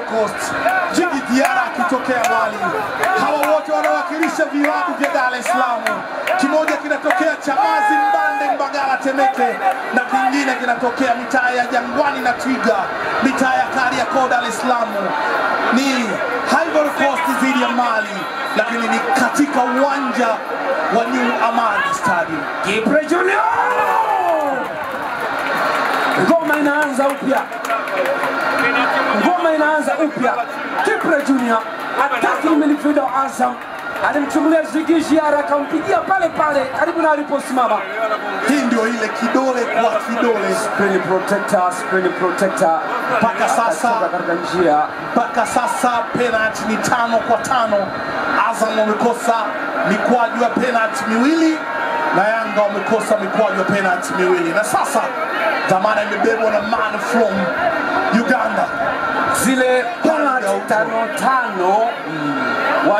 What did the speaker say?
Coast, Jigi Diara akitokea Mali. Hawa wote wanawakilisha vilabu vya Dar es Salaam. Kimoja kinatokea Chamazi, Mbande, Mbagala, Temeke na kingine kinatokea mitaa ya Jangwani na Twiga, mitaa ya Kariakoo, Dar es Salaam. Ni Ivory Coast dhidi ya Mali, lakini ni katika uwanja wa New Amani Stadium. Kipre Junior! Ngoma inaanza upya, ngoma inaanza upya. Kipre Junior attacking midfielder wa Azam alimchungulia Ziggy Ziara akampigia pale pale karibu na aliposimama. Hii ndio ile kidole kwa kidole Screen protector, screen protector Mpaka sasa- Akatoka katika njia mpaka sasa penalti ni tano kwa tano. Azam wamekosa mikwaju ya penalti miwili na Yanga wamekosa mikwaju ya penalti miwili, na sasa dhamana imebebwa na man from Uganda. zile penalty tano tano